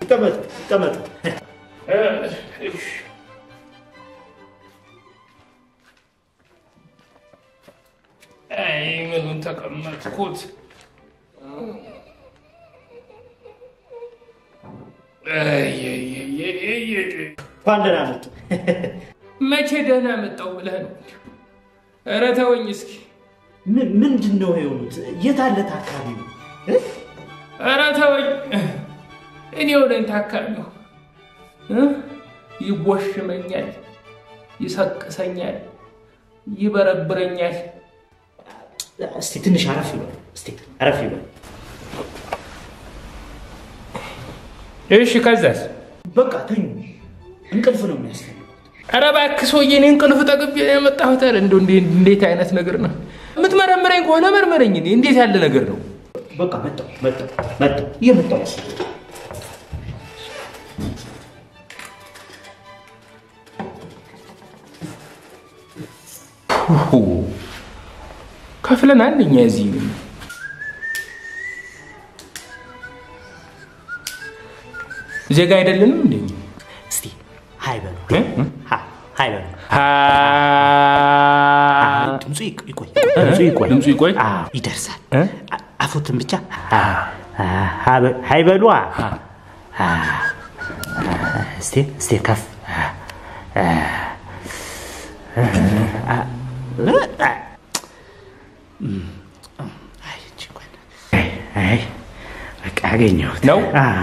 ይቀመጡ ይቀመጡ። አይ ምኑን ተቀመጥኩት? እንኳን ደህና መጡ። መቼ ደህና መጣው ብለህ ነው? ኧረ ተወኝ እስኪ። ምን- ምንድን ነው የሆኑት? የት አለ ታካሚው? እ? ኧረ ተወኝ። እኔ ወደን ታካሚው እ? ይቦሽመኛል፣ ይሰቅሰኛል፣ ይበረብረኛል። እስቲ ትንሽ አረፍ ይበል። እስቲ አረፍ ይበል። እሺ ከዛስ? በቃ ተኙ። እንቅልፍ ነው የሚያስፈልገው። ኧረ እባክህ ሰውዬ፣ እኔ እንቅልፍ ጠግቤ ነው የመጣሁት። ኧረ እንደው እንዴ- እንዴት አይነት ነገር ነው? የምትመረምረኝ ከሆነ መርምረኝ። እኔ እንዴት ያለ ነገር ነው? በቃ መጣሁ መጣሁ መጣሁ እየመጣሁ ነው። ሁ ከፍለን አንደኛ እዚህ ዜጋ አይደለንም እንዴ? እስቲ ሀይ በሉ እ? ሀ- ሀይ በሉ። ሀ ድምፁ ይቅ- ይቆይ ድምፁ ይቆይ ድምፁ ይቆይ? አዎ፣ ይደርሳል። እ? አ- አፎትን ብቻ ሀይ በሉ። እስቲ እስቲ ከፍ አይ በቃ አገኘሁት ነው? አዎ።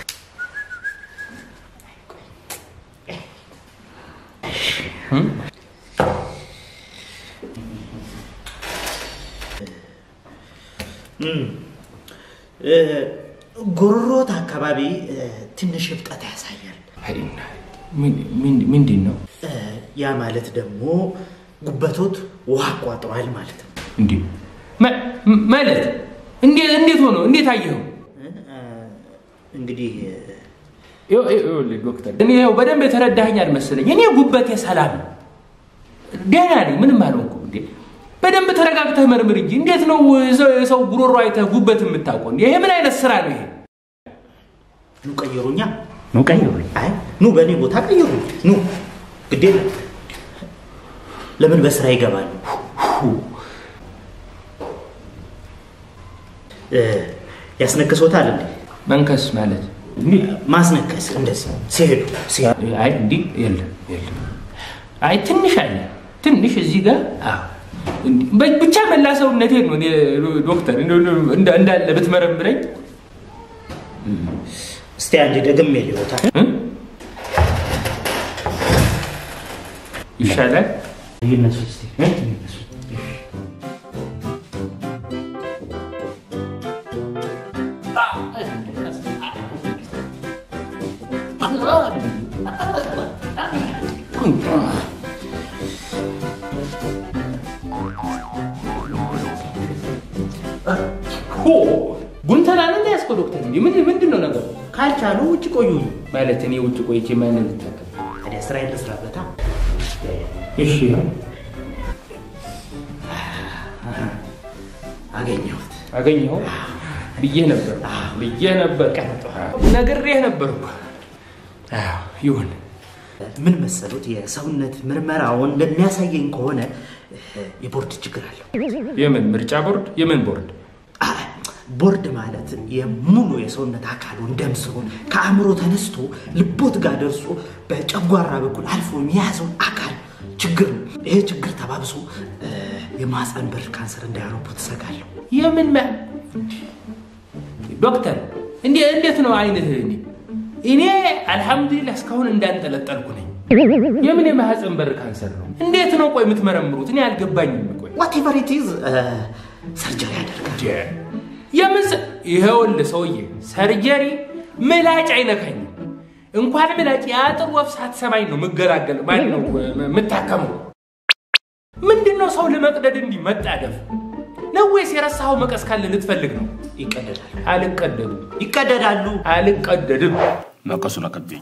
እ፣ ጉሮሮት አካባቢ እ፣ ትንሽ እብጠት ያሳያል። አይ፣ ምን- ምን- ምንድን ነው እ፣ ያ ማለት ደግሞ ጉበቶት ውሃ አቋጥሯል ማለት ነው። እንዴ? መ- ማለት እንዴት እንዴት ሆኖ እንዴት አየኸው? እ፣ እንግዲህ እ፣ ይኸው- ይኸው- ይኸውልህ ዶክተር፣ እኔ ይኸው በደንብ የተረዳኸኝ አልመሰለኝ። እኔ ጉበቴ ሰላም ነው፣ ደህና ነኝ፣ ምንም አልሆንኩም። እንዴ በደንብ ተረጋግተህ መርምር እንጂ እንዴት ነው የሰው- የሰው ጉሮሮ አይተህ ጉበት የምታውቀው? እንዴ ይሄ ምን አይነት ስራ ነው ይሄ? ኑ ቀይሩኛ፣ ኑ ቀይሩኝ። አይ ኑ በእኔ ቦታ ቀይሩኝ። ኑ ግዴ ለምን በስራ ይገባሉ? እ፣ ያስነክሶታል እንዴ? መንከስ ማለት ማስነከስ እንደዚህ ሲሄዱ ሲሄዱ አይ እንዲህ የለም የለም። አይ ትንሽ አለ ትንሽ እዚህ ጋር አዎ። እንዲህ በ- ብቻ መላ ሰውነቴን ነው እኔ ዶክተር እንደው እንዳ- እንዳለ ብትመረምረኝ እስቲ አንዴ ደግሜ ሊወታል እ? ይሻላል። ይነሱ እስቲ እ? ይነሱ። ሆ ጉንተላ ነው ያስኮ ዶክተር እንዴ ምን ምንድን ነው ነገሩ? ካልቻሉ ውጭ ቆዩኝ። ማለት እኔ ውጭ ቆይቼ ማንን ልታከም? ታዲያ ስራዬን ልስራበታ። እሺ አገኘሁት። አገኘኸው ብዬ ነበር ብዬ ነበር ነግሬህ ነበር እኮ። አዎ ይሁን ምን መሰሉት፣ የሰውነት ምርመራውን እንደሚያሳየኝ ከሆነ እ፣ የቦርድ ችግር አለው። የምን ምርጫ ቦርድ የምን ቦርድ አ፣ ቦርድ ማለት የሙሉ የሰውነት አካሉን ደም ስሩን ከአእምሮ ተነስቶ ልቦት ጋር ደርሶ በጨጓራ በኩል አልፎ የያዘውን አካል ችግር ነው። ይሄ ችግር ተባብሶ እ፣ የማህፀን በር ካንሰር እንዳያረቡት እሰጋለሁ። የምን ማ ዶክተር እንዴ እንዴት ነው አይንህ እኔ እኔ አልሐምዱሊላህ እስካሁን እንዳንጠለጠልኩ ነኝ የምን የማህፀን በር ካንሰር ነው እንዴት ነው ቆይ የምትመረምሩት እኔ አልገባኝም ቆይ ዋቴቨር ኢት ኢዝ ሰርጀሪ ያደርጋል። የምን ሰ- ይኸውልህ ሰውዬ ሰርጀሪ ምላጭ አይነካኝም እንኳን ምላጭ የአጥር ወፍ ሳትሰማኝ ነው የምገላገለው ማለት ነው የምታከመው ምንድን ነው ሰው ለመቅደድ እንዲህ መጣደፍ ነው ወይስ የረሳኸው መቀስ ካለ ልትፈልግ ነው ይቀደዳል፣ አልቀደድም ይቀደዳሉ። አልቀደድም መቀሱን አቀብኝ።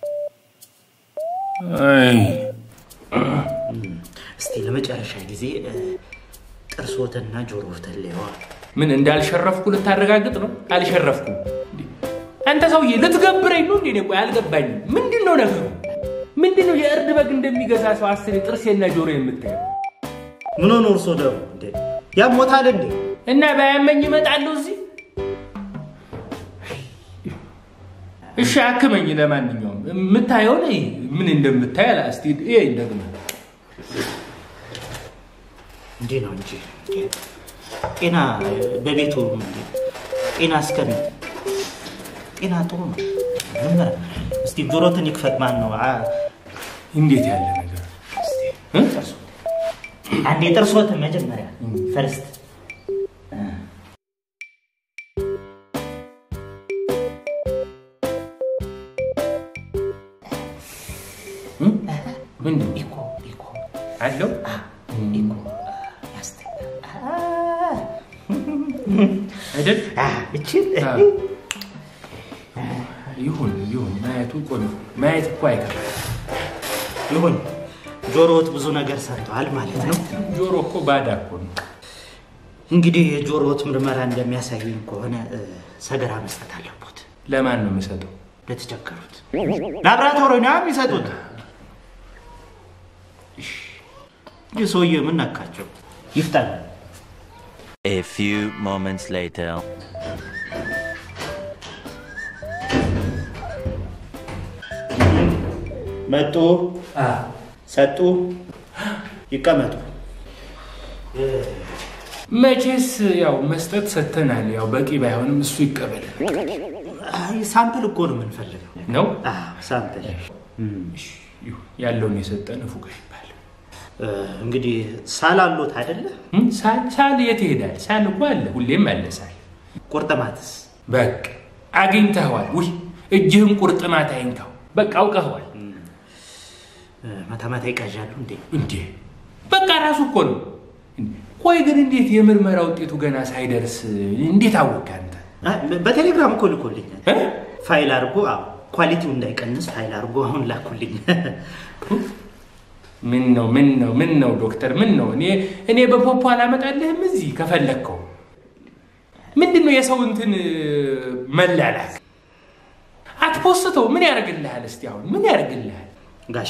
እስቲ ለመጨረሻ ጊዜ እ፣ ና ጆሮ ተለዋ ምን እንዳልሸረፍኩ ልታረጋግጥ ነው? አልሸረፍኩም። እንዴ! አንተ ሰውዬ ልትገብረኝ ነው እንዴ? እኔ ቆይ አልገባኝም። ምንድን ነው ነገሩ? ምንድን ነው የእርድ በግ እንደሚገዛ ሰው አስሬ ጥርሴና ጆሮ የምታየው? ምን ሆኖ እርሶ ደግሞ እንዴ ያሞታል እንዴ? እና ባያመኝ እመጣለሁ እዚህ። እሺ አክመኝ። ለማንኛውም የምታየውን እይ፣ ምን እንደምታይ አላ እስቲ ይሄን ደግሞ እንዲህ ነው እንጂ ጤና በቤቱ እንዴ ጤና እስከን ጤና ጥሩ ነው። ምርመራ እስቲ ጆሮትን ይክፈት። ማን ነው አ- እንዴት ያለ ነገር እ? አንዴ ጥርሶትን መጀመሪያ ፈርስት እ? ምንድን ነው ኢኮ ኢኮ አለው? ኢኮ ያስተኛል። አይደል? እችን አዎ። ይሁን ይሁን፣ ማየቱ ቆንጆ ማየት እኮ አይከፋም። ይሁን ጆሮዎት ብዙ ነገር ሰርተዋል ማለት ነው። ጆሮ እኮ ባዳ እኮ ነው። እንግዲህ የጆሮዎት ምርመራ እንደሚያሳየኝ ከሆነ እ፣ ሰገራ መስጠት አለቦት ለማን ነው የምሰጠው? ለተቸገሩት ላብራቶሪ ነው የሚሰጡት። ይህ ሰውዬ ምን ነካቸው? ይፍጠን። A few moments later. መጡ፣ ሰጡ፣ ይቀመጡ። መቼስ ያው መስጠት ሰጥተናል። ያው በቂ ባይሆንም እሱ ይቀበል አይ፣ ሳምፕል እኮ ነው የምንፈልገው። ነው። አዎ፣ ሳምፕል እሺ፣ ይሁን፣ ያለውን የሰጠን ፉጋ ይባል። እ፣ እንግዲህ ሳላሎት አይደለ? እም፣ ሳል ሳል የት ይሄዳል? ሳል እኮ አለ፣ ሁሌም አለ ሳል። ቁርጥማትስ? በቃ አግኝተኸዋል። ውይ እጅህን ቁርጥማት አይንካው። በቃ አውቀኸዋል እ፣ ማታ ማታ ይቃዣሉ እንዴ? እንዴ። በቃ ራሱ እኮ ነው። እንዴ፣ ቆይ ግን እንዴት የምርመራ ውጤቱ ገና ሳይደርስ እንዴት አወቅህ አንተ? አይ፣ በቴሌግራም እኮ ልኮልኛል። እ? ፋይል አድርጎ አዎ፣ ኳሊቲው እንዳይቀንስ ፋይል አድርጎ አሁን ላኩልኝ። ምን ነው ምን ነው ምን ነው ዶክተር ምን ነው? እኔ እኔ በፖፖ አላመጣልህም እዚህ ከፈለግከው። ምንድን ነው የሰው እንትን መላላክ? አትፖስተው ምን ያደርግልሃል? እስቲ አሁን ምን ያደርግልሃል? ጋሼ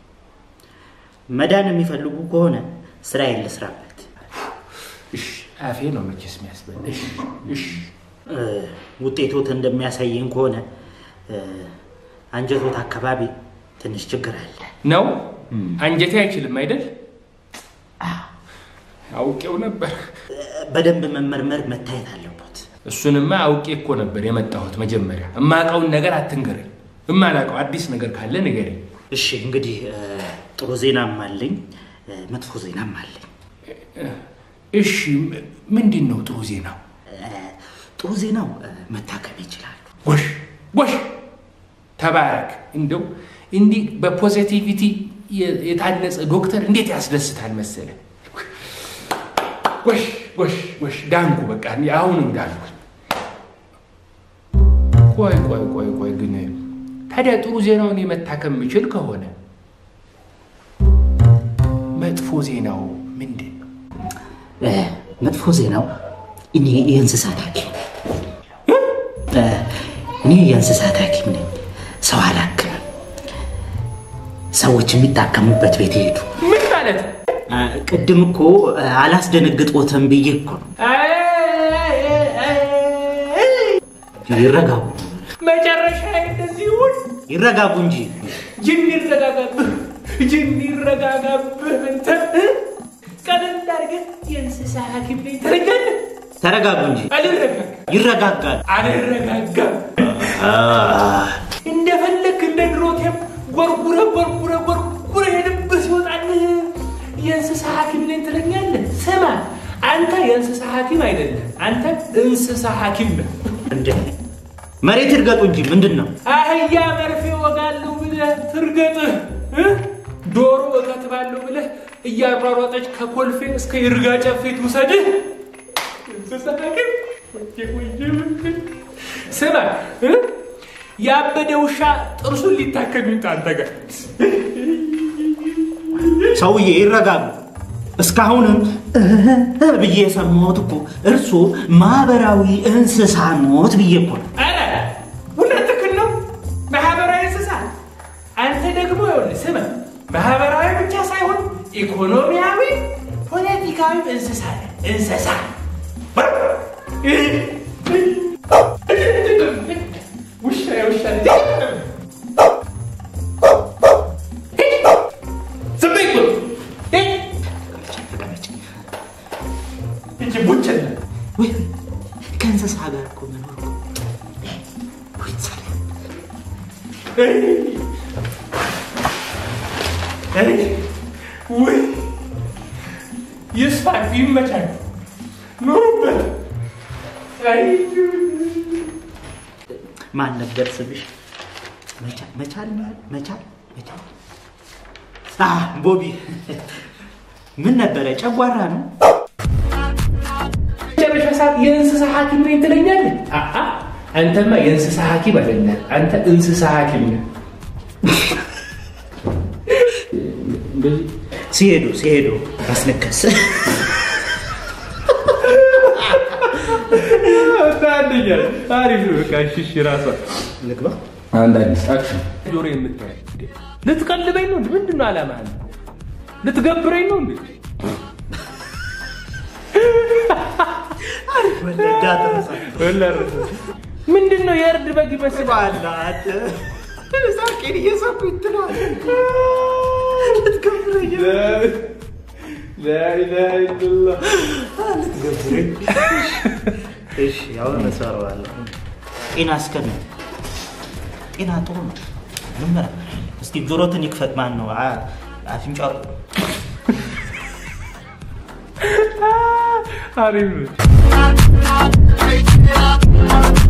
መዳን የሚፈልጉ ከሆነ ስራዬን ልስራበት። እሺ አፌ ነው መቼስ የሚያስበል። እሺ እሺ እ፣ ውጤቶት እንደሚያሳየኝ ከሆነ እ፣ አንጀቶት አካባቢ ትንሽ ችግር አለ። ነው አንጀቴ አይችልም አይደል? አውቄው ነበር። እ፣ በደንብ መመርመር መታየት አለበት። እሱንማ አውቄ እኮ ነበር የመጣሁት። መጀመሪያ እማውቀውን ነገር አትንገረኝ። እማላውቀው አዲስ ነገር ካለ ንገረኝ። እሺ እንግዲህ እ፣ ጥሩ ዜናም አለኝ እ፣ መጥፎ ዜናም አለኝ። እሺ ም- ምንድን ነው ጥሩ ዜናው? እ፣ ጥሩ ዜናው እ፣ መታከም ይችላሉ። ጎሽ ጎሽ፣ ተባረክ። እንደው እንዲህ በፖዚቲቪቲ የ- የታነጸ ዶክተር እንዴት ያስደስታል መሰለ። ጎሽ ጎሽ ጎሽ፣ ዳንኩ። በቃ እኔ አሁንም ዳንኩ። ቆይ ቆይ ቆይ ቆይ ግን ታዲያ ጥሩ ዜናውን የመታከም የምችል ከሆነ መጥፎ ዜናው ምንድን ነው? እ፣ መጥፎ ዜናው እኔ የእንስሳት ሐኪም እ፣ እኔ የእንስሳት ሐኪም ነኝ። ሰው አላክምም። ሰዎች የሚታከሙበት ቤት ይሄዱ። ምን ማለት ነው? እ፣ ቅድም እኮ እ፣ አላስደነግጦትም ብዬ እኮ ነው። ይረጋጉ መጨረሻ እንደዚህ ይሁን። ይረጋጉ እንጂ ጅን ይረጋጋብህ፣ ጅን ይረጋጋብህ። አንተ ቀለል አድርገህ የእንስሳ ሐኪም ነኝ ትለኛለህ። ተረጋጉ እንጂ አልረጋጋም፣ ይረጋጋል። አልረጋጋም። እንደፈለክ እንደ ድሮቴም ጎርጉረ ጎርጉረ ጎርጉረ ሄድብህ ሲወጣልህ የእንስሳ ሐኪም ነኝ ትለኛለህ። ስማ አንተ የእንስሳ ሐኪም አይደለም፣ አንተ እንስሳ ሐኪም ነህ። እንደ መሬት ይርገጡ እንጂ ምንድን ነው? አህያ መርፌ ወጋለሁ ብለህ ትርገጥህ እ? ዶሮ እከትባለሁ ብለህ እያሯሯጠች ከኮልፌ እስከ ይርጋ ጨፌ ትውሰድህ። እንስሳ ሐኪም ወየ ወየ ወየ። ስማ እ? ያበደ ውሻ ጥርሱን ሊታከም ይምጣ አንተ ጋር። ሰውዬ ይረጋጉ። እስካሁንም እህ ብዬ የሰማሁት እኮ እርሶ ማህበራዊ እንስሳ ኖት ብዬ እኮ ነው። ኧረ እውነትህን ነው። ማህበራዊ እንስሳ አንተ ደግሞ ይኸውልህ ስማ፣ ማህበራዊ ብቻ ሳይሆን ኢኮኖሚያዊ፣ ፖለቲካዊ እንስሳ ነህ። እንስሳ ውሻ ውሻ ዝም በይ እኮ። እንጂ ቡችላ ወይ ከእንስሳ ጋር እኮ መኖር እኮ ወይ ሰላም። ውይ ይስፋት ይመቻል፣ ኑሩበት። ማን ነበር ስምሽ? መቻል መቻል መቻል መቻል አ ቦቢ ምን ነበረ? ጨጓራ ነው። መጨረሻ ሰዓት የእንስሳ ሐኪም ነኝ ትለኛለህ? አአ አንተማ የእንስሳ ሐኪም አይደለም፣ አንተ እንስሳ ሐኪም ነህ። እንደዚህ ሲሄዱ ሲሄዱ ማስነከስ አንደኛ አሪፍ ነው። በቃ እሺ፣ እሺ፣ ራሷ ልግባ። አንድ አዲስ አክሽን ጆሮ የምታይ ልትቀልበኝ ነው? ምንድን ነው ዓላማ? ልትገብረኝ ነው እንዴ? ወለዳ ተረሳ ምንድን ነው የእርድ በግ ይመስል ባላት ሳቄን እየሳኩኝ ትለዋለህ። ልትገብረኝ ልትገብረኝ። እሺ አሁን እሰራዋለሁ። ጤና እስከነ ጤና ጥሩ ነው። ምመራ እስኪ ጆሮትን ይክፈት። ማን ነው አ- አፍንጫው አሪፍ ነው።